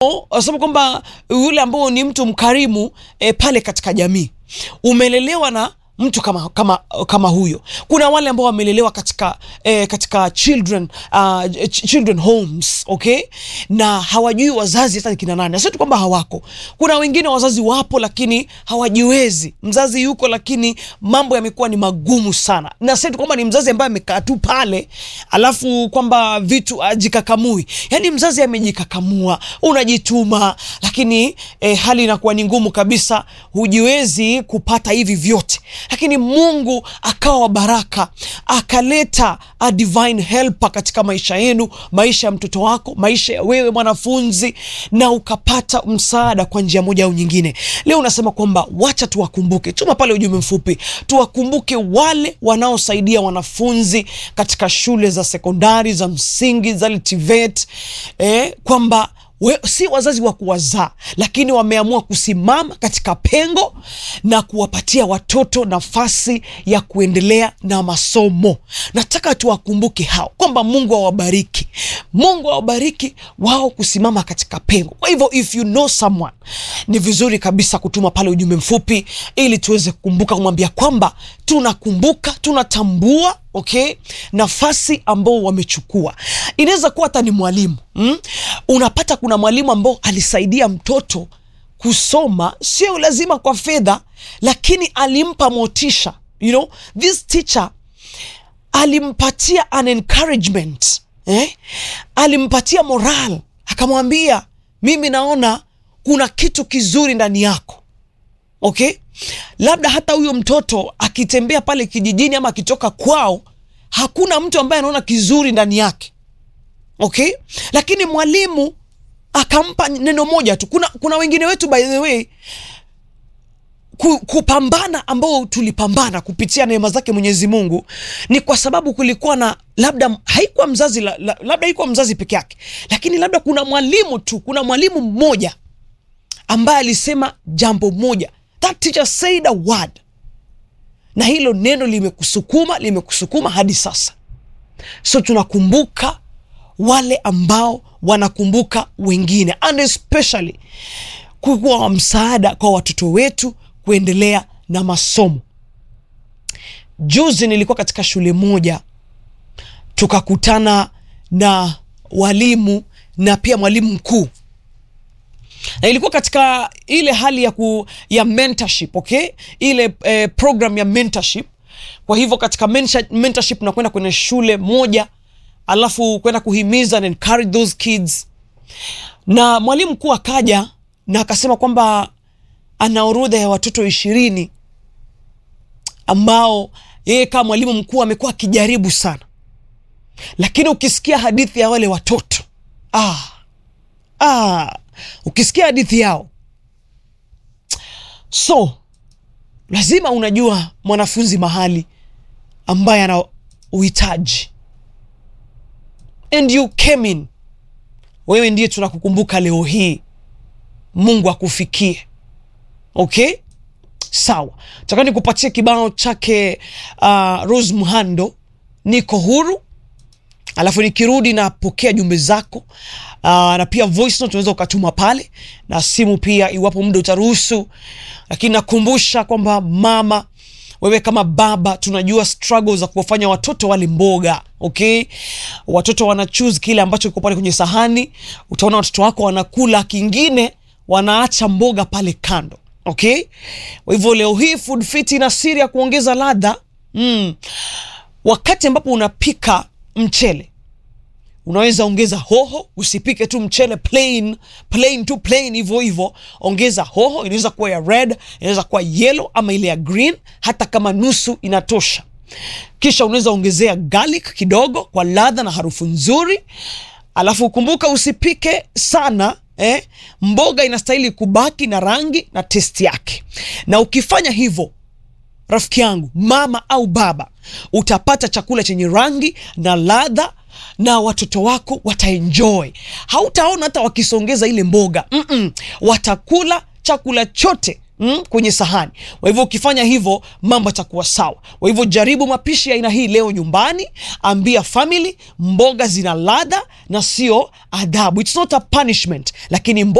Wasema kwamba yule ambao ni mtu mkarimu e, pale katika jamii umelelewa na mtu kama, kama, kama huyo. Kuna wale ambao wamelelewa katika, eh, katika children, uh, ch children homes okay, na hawajui wazazi hata ni kina nani. Sio tu kwamba hawako, kuna wengine wazazi wapo lakini hawajiwezi. Mzazi yuko lakini mambo yamekuwa ni magumu sana, na sio tu kwamba ni mzazi ambaye amekaa tu pale alafu kwamba vitu ajikakamui. Yani mzazi amejikakamua, unajituma lakini eh, hali inakuwa ni ngumu kabisa, hujiwezi kupata hivi vyote lakini Mungu akawa wa baraka, akaleta a divine helper katika maisha yenu, maisha ya mtoto wako, maisha ya wewe mwanafunzi, na ukapata msaada kwa njia moja au nyingine. Leo unasema kwamba wacha tuwakumbuke, tuma pale ujumbe mfupi, tuwakumbuke wale wanaosaidia wanafunzi katika shule za sekondari, za msingi, za TVET, eh, kwamba We, si wazazi wa kuwazaa lakini wameamua kusimama katika pengo na kuwapatia watoto nafasi ya kuendelea na masomo. Nataka tuwakumbuke hao kwamba Mungu awabariki, Mungu awabariki wao kusimama katika pengo. Kwa hivyo if you know someone, ni vizuri kabisa kutuma pale ujumbe mfupi ili tuweze kukumbuka, kumwambia kwamba tunakumbuka, tunatambua Okay, nafasi ambao wamechukua. Inaweza kuwa hata ni mwalimu mm? Unapata kuna mwalimu ambao alisaidia mtoto kusoma, sio lazima kwa fedha, lakini alimpa motisha. You know, this teacher alimpatia an encouragement eh? Alimpatia moral, akamwambia mimi naona kuna kitu kizuri ndani yako okay? Labda hata huyo mtoto akitembea pale kijijini ama akitoka kwao, hakuna mtu ambaye anaona kizuri ndani yake okay? Lakini mwalimu akampa neno moja tu. Kuna, kuna wengine wetu by the way kupambana ambao tulipambana kupitia neema zake Mwenyezi Mungu ni kwa sababu kulikuwa na labda haikuwa mzazi la, la, labda haikuwa mzazi peke yake, lakini labda kuna mwalimu tu, kuna mwalimu mmoja ambaye alisema jambo moja That teacher said a word, na hilo neno limekusukuma limekusukuma hadi sasa. So tunakumbuka wale ambao wanakumbuka wengine, and especially kuwa msaada kwa watoto wetu kuendelea na masomo. Juzi nilikuwa katika shule moja, tukakutana na walimu na pia mwalimu mkuu na ilikuwa katika ile hali ya, ku, ya mentorship okay, ile eh, program ya mentorship. Kwa hivyo katika mentorship nakwenda kwenye shule moja, alafu kwenda kuhimiza and encourage those kids, na mwalimu mkuu akaja na akasema kwamba ana orodha ya watoto ishirini ambao yeye kama mwalimu mkuu amekuwa akijaribu sana, lakini ukisikia hadithi ya wale watoto ah, ah, ukisikia hadithi yao, so lazima unajua mwanafunzi mahali ambaye ana uhitaji, and you came in. Wewe ndiye tunakukumbuka leo hii. Mungu akufikie. Okay, sawa. Taka nikupatie kibao chake uh, Rose Muhando, niko huru alafu nikirudi napokea jumbe zako uh, na pia voice note unaweza ukatuma pale na simu pia, iwapo muda utaruhusu. Lakini nakumbusha kwamba mama, wewe kama baba, tunajua struggle za kuwafanya watoto wale mboga. Okay, watoto wana choose kile ambacho kiko pale kwenye sahani. Utaona watoto wako wanakula kingine, wanaacha mboga pale kando. Okay, kwa hivyo leo hii Food Fit ina siri ya kuongeza ladha mm. Wakati ambapo unapika mchele unaweza ongeza hoho. Usipike tu mchele plain plain tu plain hivyo hivyo, ongeza hoho. Inaweza kuwa ya red, inaweza kuwa yellow ama ile ya green, hata kama nusu inatosha. Kisha unaweza ongezea garlic kidogo kwa ladha na harufu nzuri, alafu kumbuka usipike sana eh. Mboga inastahili kubaki na rangi na testi yake, na ukifanya hivyo rafiki yangu, mama au baba, utapata chakula chenye rangi na ladha na watoto wako wataenjoy. Hautaona hata wakisongeza ile mboga mm -mm. Watakula chakula chote mm, kwenye sahani. Kwa hivyo ukifanya hivyo mambo yatakuwa sawa. Kwa hivyo jaribu mapishi ya aina hii leo nyumbani, ambia family mboga zina ladha na sio adhabu. It's not a punishment, lakini mboga